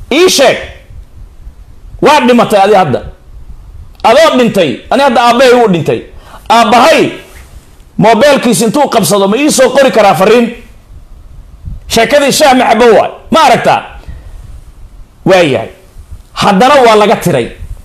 ii sheeg waa dhimatay adi hadda adoo dhintay ani hadda aabbahay wuu dhintay aabbahay mobeelkiis intuu qabsado ma ii soo qori karaa fariin sheekadii shaah maxabo waay ma aragtaa waayahay haddana waa laga tiray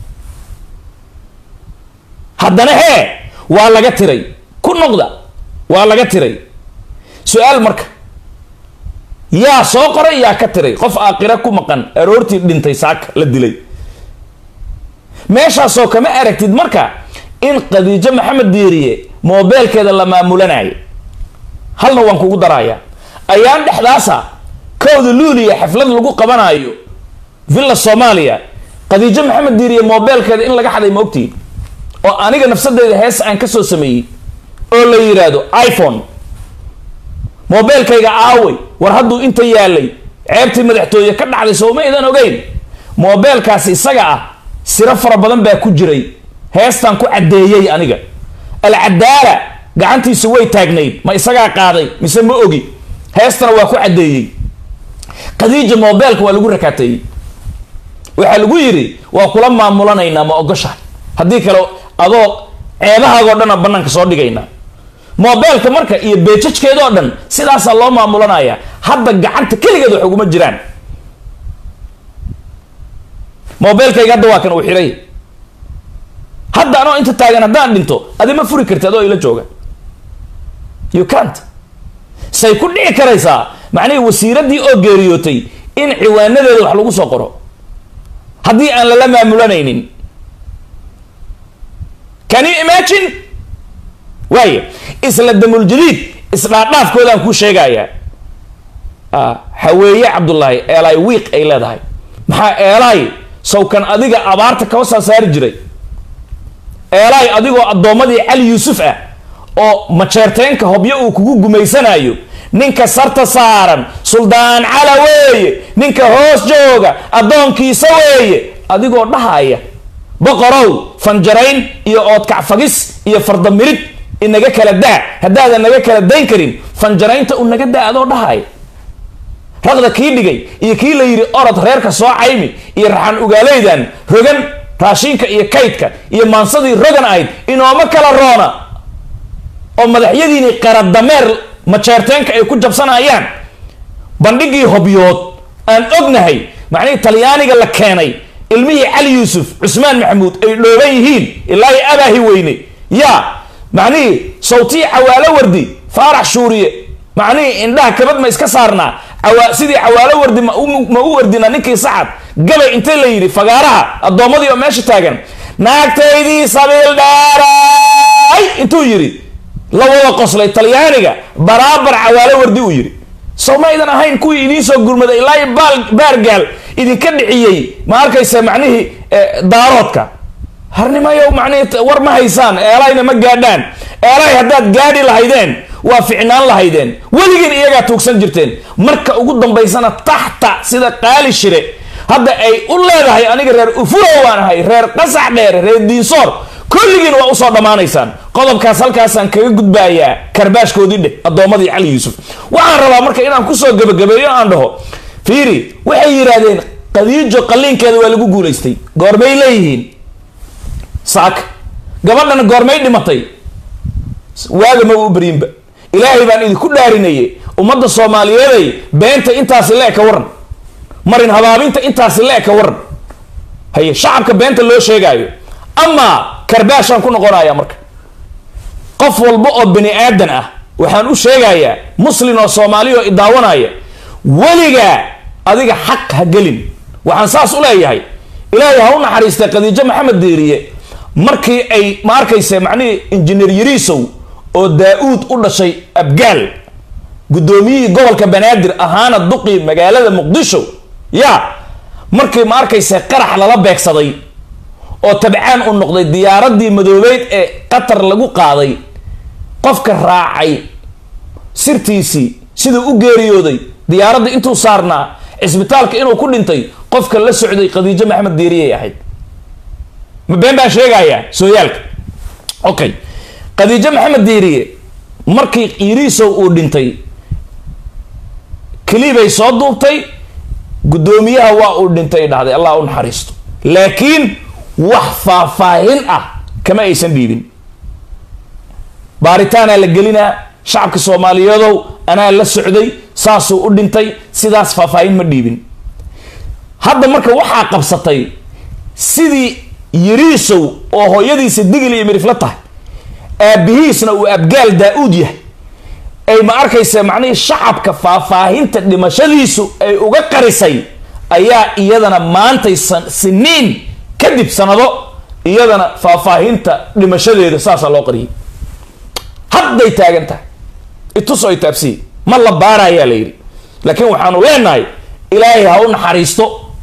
haddana hee waa laga tiray ku noqda waa laga tiray su-aal marka yaa soo qoray yaa ka tiray qof aakira ku maqan aroortii dhintay saaka la dilay meeshaasoo kama aragtid marka in khadiijo maxamed diiriye moobeelkeeda la maamulanayo halna waan kugu daraya ayaan dhexdaasa kowda luuliya xaflad lagu qabanayo villa soomaaliya khadiijo maxamed diiriye moobeelkeeda in laga xaday ma ogtiin oo aniga nafsadeyda hees aan kasoo sameeyey oo la yidhaahdo iphone moobeelkayga aaway war hadduu inta yaalay ceebtii madaxtooye ka dhacday sooma idan ogeyn moobeelkaasi isaga ah siro fara badan baa ku jiray heestaan ku caddeeyey aniga alcadaala gacantiisu way taagnayd ma isagaa qaaday mise ma ogi heestana waa ku caddeeyey khadiija moobeelka waa lagu rakaateeyey waxaa lagu yidhi waa kula maamulanaynaa ma ogoshahay haddii kale adoo ceebahaagoo dhan aan banaanka soo dhigaynaa moobeelka marka iyo beejajkeedoo dhan sidaasaa loo maamulanaya hadda gacanta keligeed wax uguma jiraan moobeelkayga hadda waa kan uu xiray hadda anoo inta taagan haddaan dhinto adi ma furi karti adoo ila jooga you cant say ku dhici karaysaa macnihii wasiiradii oo geeriyootay in ciwaanadeeda wax lagu soo qoro haddii aan lala maamulanaynin can you imagine waaya isla damuljadiid isdhaadhaafkoodaan kuu sheegayaa haweeye cabdullaahi eelaay wiiq ay leedahay maxaa eelaay sawkan adiga abaarta kaba saa saari jiray eelaay adigoo addoommadii cali yuusuf ah oo majeerteenka hobyo uu kugu gumaysanayo ninka sarta saaran suldaan cala weeye ninka hoos jooga addoonkiisa weeye adigoo dhahaya boqorow fanjarayn iyo oodkacfagis iyo fardamirid inaga kala daa haddaadan naga kala dayn karin fanjaraynta u naga daa adoo dhahaya raqda kii dhigay iyo kii la yidhi orod reerka soo caymi iyo raxan ugaaleydan rogan raashinka iyo kaydka iyo maansadii rogan ahayd inooma kala roona oo madaxyadiini qaradameer majeerteenka ay ku jabsanayaan bandhigii hobyood aan ognahay macnihii talyaaniga la keenay ilmihii cali yuusuf cusmaan maxamuud ay dhooban yihiin ilaa i abaahi weyne yaa macnihii sawtii cawaalo wardi faarax shuuriye macnihii indhaha kabad ma iska saarnaa awa sidii cawaalo wardi ma u wardina ninkii sacad gabay intay la yidhi fagaaraha addoommadii oo meesha taagan naagtaydii sabiil dheeray intuu yidhi la wada qoslay talyaaniga baraabar cawaalo wardi uu yidhi sow maydan ahayn kuwii idiin soo gurmaday ilaa baal baargaal idinka dhiciyey ma arkaysa macnihii daaroodka harnimayo macnihii war ma haysaan eelayna ma gaadhaan eelay haddaad gaadhi lahaydeen waa ficnaan lahaydeen weligiin iyagaa tuugsan jirteen marka ugu dambaysana taxta sida qaali shire hadda ay u leedahay aniga reer ufurow waan ahay reer qasax dheer reer diinsoor kulligiin waa usoo dhammaanaysaan qodobkaas halkaasaan kaga gudbaayaa karbaashkoodii dheh addoommadii cali yuusuf waxaan rabaa marka inaan kusoo gebagabeeyo aan dhaho fiiri waxay yidhaahdeen qadiijo qalliinkeeda waa lagu guulaystay goormay leeyihiin saaka gabadhana goormay dhimatay waaga maba u beryinba ilaahay baan idinku dhaarinaye ummadda soomaaliyeeday beenta intaasi le ka waran marin habaabinta intaasi le ka waran haye shacabka beenta loo sheegaayo amaa karbaashaan ku noqonaya marka qof walba oo bani aadan ah waxaan u sheegayaa muslin oo soomaaliya oo idaawanaya weligaa adiga xaq ha gelin waxaan saas u leeyahay ilaahay ha u naxariistay khadiijo maxamed diiriye markii ay ma arkaysa macnihii injineer yariisow oo daa-uud u dhashay abgaal guddoomiyihii gobolka banaadir ahaana duqii magaalada muqdisho yaa markii ma arkaysa qarax lala beegsaday oo tabcaan u noqday diyaaradii madoobeyd ee qatar lagu qaaday qofka raacay sirtiisii siduu u geeriyooday diyaaradda intuu saarnaa cisbitaalka inuu ku dhintay qofka la socday khadiijo maxamed diiriyay ahayd ma been baan sheegayaa sooyaalka okay khadiijo maxamed diiriye markii iriisow uu dhintay kelibay soo duubtay guddoomiyaha waa uu dhintay dhahday allah u naxariisto laakiin wax faahfaahin ah kama aysan dhiibin baaritaanaa la gelinaa shacabka soomaaliyeedow anaa la socday saasuu u dhintay sidaas faahfaahin ma dhiibin hadda marka waxaa qabsatay sidii yiriisow oo hooyadiisa digil iyo mirifla tahay aabihiisna uu abgaal daa-uud yahay ay ma arkaysa macnihii shacabka faahfaahinta dhimashadiisu ay uga qarisay ayaa iyadana maantay siniin kadib sanado iyadana faahfaahinta dhimashadeeda saasaa loo qariyay hadday taagan tahay itus ay taabsiye ma la baarayaa la yidhi laakiin waxaanu leenahay ilaahay ha u naxariisto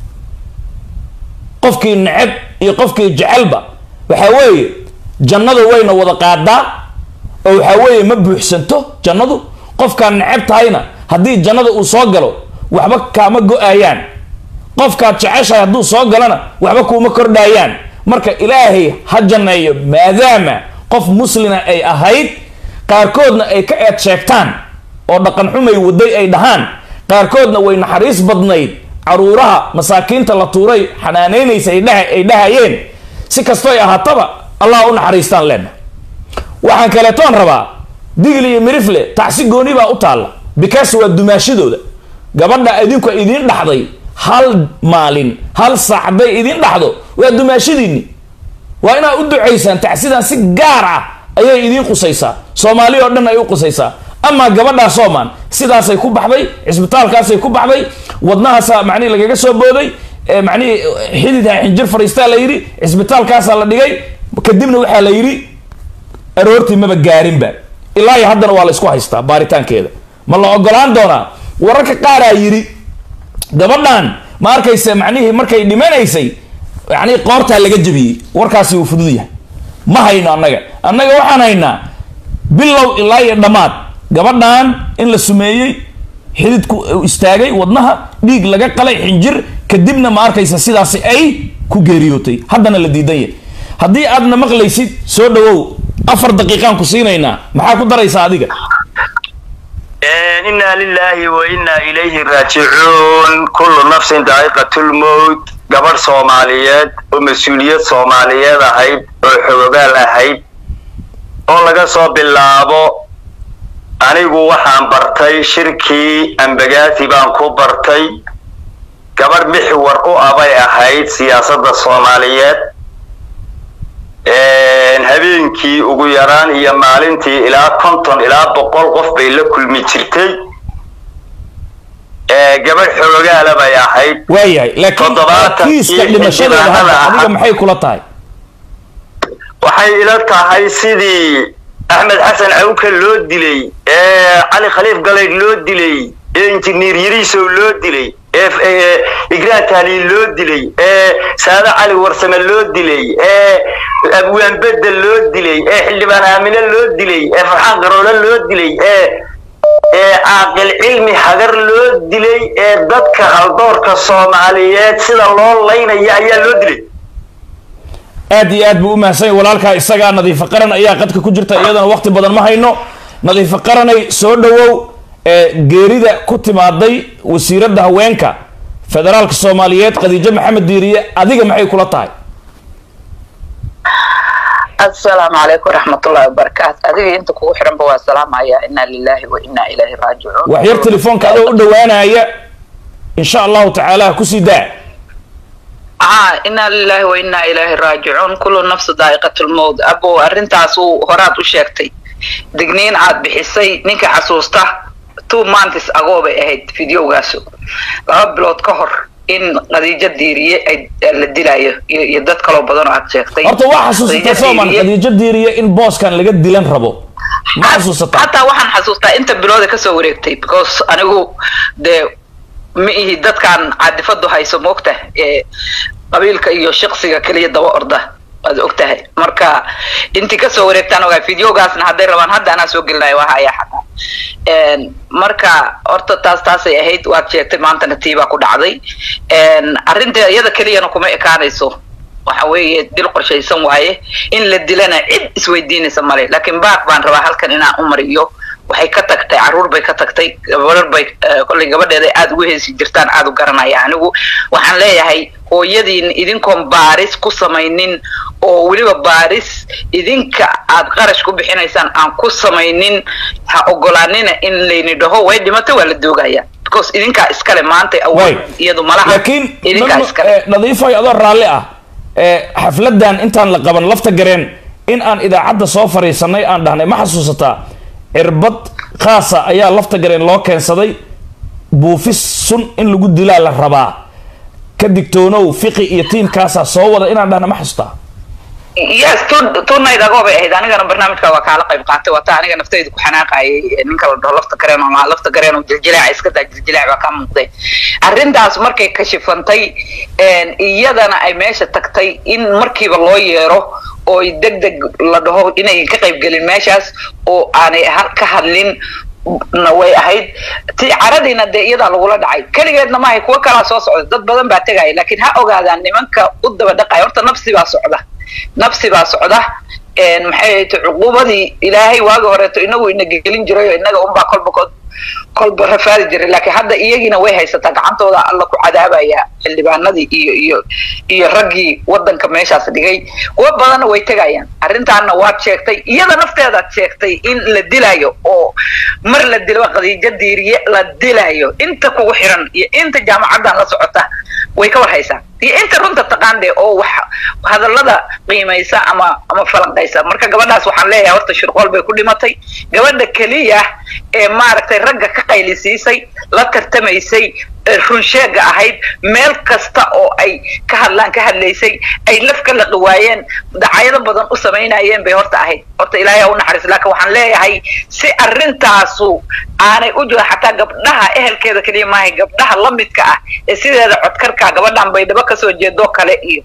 qofkii neceb iyo qofkii jecelba waxaa weeye jannadu wayna wada qaadaa oo waxaa weeye ma buuxsanto jannadu qofkaad neceb tahayna haddii jannada uu soo galo waxba kaama go-ayaan qofkaad jeceshahay hadduu soo galona waxba kuuma kordhaayaan marka ilaahay ha janneeyo maadaama qof muslina ay ahayd qaarkoodna ay ka eed sheegtaan oo dhaqan xumay waday ay dhahaan qaarkoodna way naxariis badnayd caruuraha masaakiinta la tuuray xanaaneynaysa ay dhahayeen si kastoy ahaataba allah u naxariistaan leena waxaan kaleetoon rabaa digli iyo mirifle tacsi gooni baa u taalla bikaas waa dumaashadooda gabadha idinku idiin dhaxday hal maalin hal saac hadday idiin dhaxdo waa dumaashadiinni waa inaad u ducaysaan tacsidan si gaar ah ayay idiin qusaysaa soomaali oo dhan ay u qusaysaa amaa gabadhaa soomaan sidaasay ku baxday cisbitaalkaasay ku baxday wadnahaasa macnihi lagaga soo booday macnihii xididha xinjir fariistaa la yidhi cisbitaalkaasaa la dhigay kadibna waxaa la yidhi aroortii maba gaarinba ilaa iyo haddana waa la isku haystaa baaritaankeeda ma la ogolaan doonaa wararka qaaraa yidhi gabadhan ma arkaysa macnihii markay dhimanaysay yani qoortaa laga jebiyey warkaasi uu fudud yahay ma hayno annaga annaga waxaan haynaa bilow ilaa iyo dhammaad gabadhan in la sumeeyey xididku istaagay wadnaha dhiig laga qalay xinjir kadibna ma arkaysa sidaasi ay ku geeriyootay haddana la diidan yahay haddii aadna maqlaysid soo dhawow afar daqiiqaan ku siinaynaa maxaa ku daraysaa adiga inna lilahi wa inna ilayhi raajicuun kullu nafsin daa'iqatulmowt gabadh soomaaliyeed oo mas-uuliyad soomaaliyeed ahayd oo xogogaal ahayd oo laga soo bilaabo anigu waxaan bartay shirkii ambagaati baan ku bartay gabadh mixwar u abay ahayd siyaasadda soomaaliyeed habeenkii ugu yaraan iyo maalintii ilaa konton ilaa boqol qof bay la kulmi jirtay gabadh xoogaala bay ahayd waayahay laakiin kiiska dhimashadeeda hadda adiga maxay kula tahay waxay ila tahay sidii axmed xasan cawka loo dilay ee cali khaliif galayd loo dilay ee injineer yariisow loo dilay ee igraan tahliil loo dilay ee saade cali warsame loo dilay ee abwaan bedel loo dilay ee xildhibaan aamine loo dilay ee farxaan garoole loo dilay ee ee caaqil cilmi hagar loo dilay ee dadka haldoorka soomaaliyeed sida loo laynaya ayaa loo dilay aad iyo aad buu u mahadsan yahy walaalkaa isagaa nadiifo qaran ayaa qadka ku jirta iyadana waqti badan ma hayno nadiifo qaranay soo dhawow ee geerida ku timaaday wasiiradda haweenka federaalka soomaaliyeed khadiijo maxamed diiriye adiga maxay kula tahay asalaamu calaykum waraxmatullahi wabarakaatu adiga inta kugu xiranba waa salaamaya inaa lilahi wa inaa ilayhi raajicuun wax yar telefoonka adoo u dhawaanaya insha allahu tacaala kusii daa aa inaa lilahi wa inaa ilayhi raajicuun kullu nafsu daa'iqatulmowt abo arrintaas uu horaad u sheegtay digniin aad bixisay ninka xasuusta two months agoo bay ahayd videogaasu laba bilood ka hor in khadiijo diiriye ay la dilaayo iyo dad kaloo badan oo aad sheegtay horta waa xasuusataa sooman khadiijo diiriye in booskan laga dilan rabo ma xasuusataa hataa waxaan xasuustaa inta bilooda kasoo wareegtay because anigu dee ma ihi dadkan cadifadu hayso moogta ee qabiilka iyo shaqsiga keliya daba orda waad og tahay marka intii kasoo wareegtaan ogaa videogaasna hadday rabaan hadda anaa soo gelinayo waa haya xataa marka horta taas taasay ahayd waad sheegtay maantana tiibaa ku dhacday arrinta iyada keliyana kuma ekaanayso waxa weeye dil qorshaysan waaye in la dilana cid isweydiinaysa male laakiin baaq baan rabaa halkan inaan u mariyo waxay ka tagtay caruur bay ka tagtay gabarar bay kollay gabadheeda aada ugu heesi jirtaan aada u garanaya anigu waxaan leeyahay hooyadiin idinkoon baaris ku samaynin oo weliba baaris idinka aad qarash ku bixinaysaan aan ku samaynin ha ogolaanina in layni dhaho way dhimatay waa la doogaya because idinkaa iskale maanta awood iyadu malaha laakiin idinkaa iskale nadiifoy adoo raalli ah xafladan intaan la qaban lafta gareen in aan idaacadda soo fariisanay aan dhahnay ma xasuusataa cirbad khaasa ayaa lafta gareen loo keensaday buufis sun in lagu dilaa la rabaa ka digtoonow fiqi iyo tiimkaasaa soo wada inaan dhahna ma xasuustaa yes tunayd agoo bay ahayd anigana barnaamijka waa kaala qayb qaatay wata aniga naftayda ku xanaaqayay ninka la dhaho lafta gareen oo lafta gareen oo jiljileeca iska daa jiljileec baa ka muuqday arrintaas markay kashifantay iyadana ay meesha tagtay in markiiba loo yeero oo deg deg la dhaho inay ka qayb gelin meeshaas oo aanay ka hadlin na way ahayd ti caradiina dee iyadaa lagula dhacay keligeedna maahay kuwo kalaa soo socda dad badan baa tegaya laakiin ha ogaadaan nimanka u daba dhaqaya horta nafsi baa socda nafsi baa socda maxay ta cuquubadii ilaahay waagi horeeto inagu ina gelin jiray oo inaga unbaa kolba kod kolba rafaadi jiray laakiin hadda iyagiina way haysataa gacantooda alla ku cadaabaya xildhibaanadii iyo iyo iyo raggii wadanka meeshaas dhigay kuwa badanna way tegayaan arrintaana waad sheegtay iyada nafteedaad sheegtay in la dilayo oo mar la dilo qadiijo diiriye la dilayo inta kugu xiran iyo inta jaamacaddan la socota way ka war haysaa iyo inta runta taqaande oo wax hadallada qiimaysa ama ama falanqaysa marka gabadhaas waxaan leeyahay horta shirqool bay ku dhimatay gabadha keliya ee maaragtay ragga ka qaylisiisay la tartamaysay runsheega ahayd meel kasta oo ay ka hadlaan ka hadlaysay ay laf ka laqi waayeen dacayado badan u samaynayeen bay horta ahayd horta ilaahay ha u naxariis laakiin waxaan leeyahay si arrintaasu aanay u jiro xataa gabdhaha ehelkeeda keliya maahay gabdhaha lamidka ah ee sideeda codkarka gabadhan baydhabo kasoo jeedoo kale iyo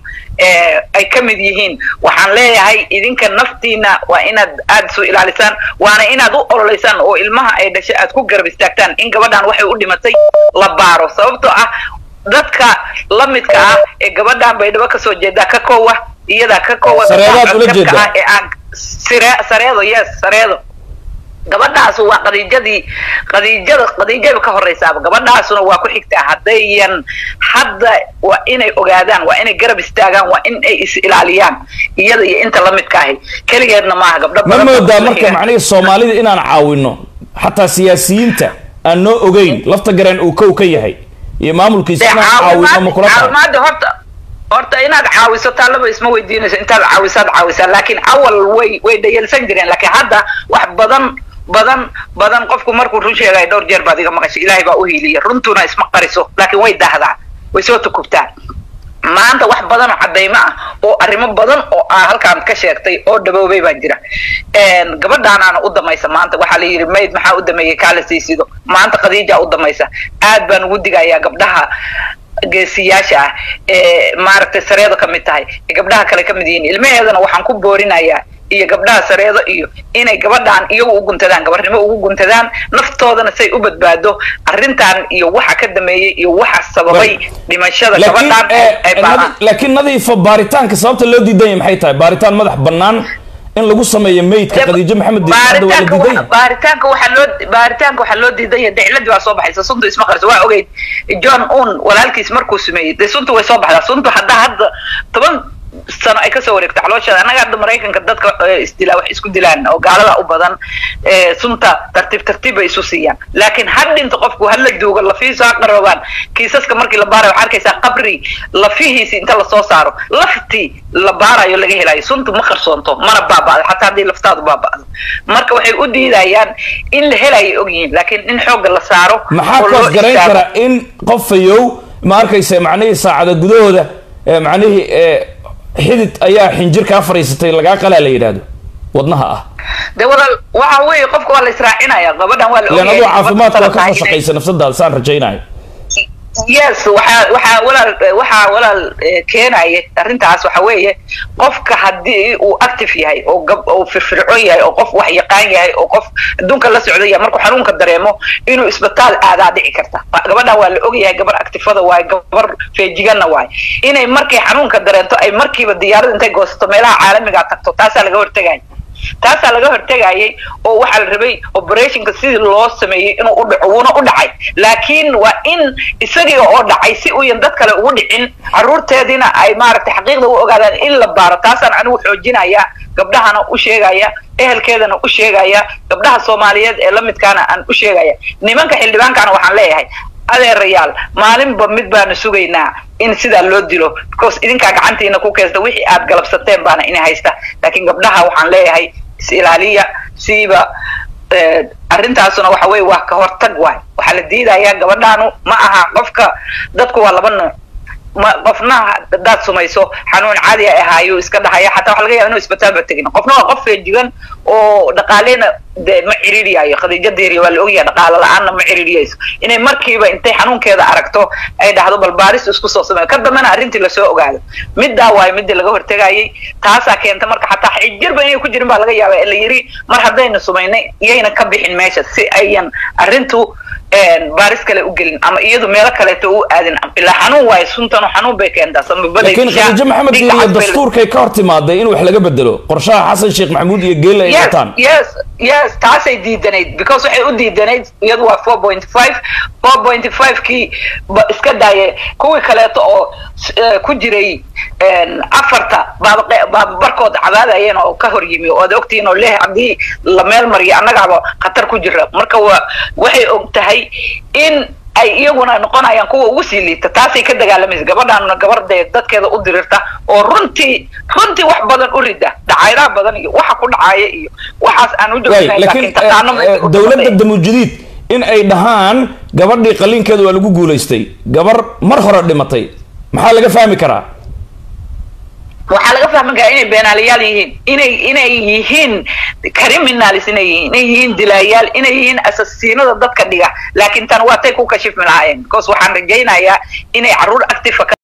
ay ka mid yihiin waxaan leeyahay idinka naftiina waa inaad aada isu ilaalisaan waana inaad u ololeysaan oo ilmaha ay dhashay aad ku garab istaagtaan in gabadhan waxay u dhimatay la baaro sababtoo ah dadka lamidka ah ee gabadhan baydhabo kasoo jeedaa ka koowa iyadaa ka koowa Sareedaad ula jeedaa? ee aan sire sareedo yes sareedo gabadhaas waa qadiijadii qadiijada qadiijada ka horeysaaba gabadhaasuna waa ku xigtaa haddayan hadda waa inay ogaadaan waa inay garab istaagaan waa in ay is ilaaliyaan iyada iyo inta lamidka ahi keligeedna maaha gabdho ma badan oo moodaa kula marka xiga. macnihii soomaalida inaan caawino xataa siyaasiyiinta aan noo ogeyn lafta gareen uu kow ka yahay iyo maamulkiisa dee inaan caawino ma kula tahay caawimaada horta horta inaad caawiso taallaba isma weydiinayso intaad caawisaad caawisaa laakiin awal way way dhayalsan jireen laakiin hadda wax badan badan badan qofku markuu run sheegaya dhowr jeer baad iga maqashay ilaahay baa u hiiliya runtuna isma qariso laakiin way dahdaa way soo tukubtaa maanta wax badan oo cadaymo ah oo arrimo badan oo aa halkaan ka sheegtay oo dhaboobay baa jira gabadhaanaana u damaysa maanta waxaa la yidhi mayd maxaa u dameeyey kaala siisido maanta khadiija u damaysa aad baan ugu digayaa gabdhaha geesiyaasha ah ee maaragtay sareedo ka mid tahay ee gabdhaha kale ka mid yihiin ilmaheedana waxaan ku boorinayaa iyo gabdhaha sareedo iyo inay gabadhaan iyagu u guntadaan gabarnimo ugu guntadaan naftoodana say u badbaado arrintan iyo waxa ka dameeyey iyo waxa sababay dhimashada laakiin gabadhaan eh, ay nadi- baabaan laakiin nadiifa baaritaanka sababta loo diidan yahay maxay tahay baaritaan madax bannaan in lagu sameeyo meydka khadiijo maxamed diin hadda waa la baaritaanka diidan wa- yahay baaritaanka waxaa loo baaritaanka waxaa loo diidan yahay dicladii baa soo baxaysa suntu isma qarso waa ogeyd john un walaalkiis markuu sameeyey dee suntu way soo baxdaa suntu hadda hadda toban sano ay kasoo wareegto calooshada annaga hadda maraykanka dadka eh, isdilaa wax isku dilaan oo gaalada u badan eh, sunta tartiib tartiib bay isu siiyaan laakiin had dhinta qofku ha la duugo lafihiisu ha qaroobaan kiisaska markii la baarayo waxaa arkaysaa qabri lafihiisi inta lasoo saaro laftii la baarayo laga helayo suntu ma qarsoonto mana baaba'do xataa haddii laftaadu baaba'do marka waxay u diidayaan in la helayo ogyihiin laakiin in xoogga la saaro maxaa oo loo koos garayn istaago. kara in qof fayow ma arkaysa macnihii saacada gudahooda eh, macnihii eh, xidid ayaa xinjir kaa fadhiisatay lagaa qalaa la yidhaahdo wadnaha ah de walaal waxa weeye qofka waa la israacinaya gabadhan waa la ilaan ogyahay aduu gabadha caafimaadka waa ka tahay soo inay- shaqaysa nafsadaada saan rajaynayo yes waxaa waxaa walaal waxaa walaal eh, keenaya arrintaas waxa weeye qofka haddii uu active yahay oo gab oo firfircoon yahay oo qof wax yaqaan yahay oo qof adduunka la socda yahay markuu xanuunka dareemo inuu isbitaal aadaa dhici karta Wa- gabadhan waa la ogyahay gabar actifada waaye gabar feejiganna waaye inay markay xanuunka dareento ay markiiba diyaarada intay goosato meelaha caalamiga tagto taasaa laga hortegaya taasaa laga hortegayay oo waxaa la rabay operationka sidii loo sameeyey inuu u dhaco wuuna u dhacay laakiin waa in isagii oo dhacay si uyan dad kale ugu dhicin caruurteediina ay maaragtay xaqiiqda u ogaadaan in la baaro taasaan anigu xoojinaya gabdhahana u sheegaya ehelkeedana u sheegaya gabdhaha soomaaliyeed ee la midkaana aan u sheegaya nimanka xildhibaankana waxaan leeyahay adeerayaal maalinba mid baanu sugaynaa in sidaa loo dilo because idinkaa gacantiina ku keensta wixii aad galabsateen baana ina haysta laakiin gabdhaha waxaan leeyahay is ilaaliya siiba arrintaasuna waxa weye waa ka hortag waay waxaa la diidayaa gabadhaanu ma aha qofka dadku waa laba nooc ma qofna hadaad sumayso xanuun caadi a ahaayo iska dhahaya xataa waxa laga yaba inu isbitaalba tegin qofna waa qof feejigan oo dhaqaaleyna de ma ciriiriyayo khadiija deeriya waa la ogyahay dhaqaalo la-aanna ma ciriiriyayso inay markiiba intay xanuunkeeda aragto ay dhahdo bal baaris isku soo sameeyo ka dambena arrintii lasoo ogaado middaa waayo midii laga hortegayay taasaa keenta marka xataa xijirba inay ku jirin baa laga yaaba ee la yiri mar haddaynu sumaynay iyayna ka bixin meesha si ayan arrintu baaris kale u gelin ama iyadu meelo kaleeto u aadin ilaa xanuun waayo suntanu xanuun bay keentaa laakiin khadiijo maxamed diiriyo dastuurkay ka hor timaaday in wax laga bedelo qorshaha xasan sheekh maxamuud iyo geelle ay wataan yes yes taasay diidanayd because waxay u diidanayd iyadu waa four point five four point five kii ba iska daaye kuwii kaleeto oo ku jiray afarta baaba barkood cabaadayeen oo ka hor yimi oo ad ogtihiin oo leh haddii la meel mariyo annagaaba khatar ku jira marka wa waxay og tahay in ay iyaguna noqonayaan kuwa ugu sii liita taasay ka dagaalamaysa gabadhaanuna gabar dee dadkeeda u dirirta oo runtii runtii wax badan u rida dhacayraha badan iyo waxa ku dhacaaya iyo waxaas aan u laakiin dowladda damujidiid in ay dhahaan gabadhii qaliinkeeda waa lagu guulaystay gabar mar hore dhimatay maxaa laga fahmi karaa waxaa laga fahmi karaa inay beenaalayaal yihiin inay inay yihiin criminalis inay yihiin inay yihiin dilaayaal inay yihiin asasiinada dadka dhiga laakiin tan waa tay ku kashifmi lahaayeen because waxaan rajaynayaa inay carruur active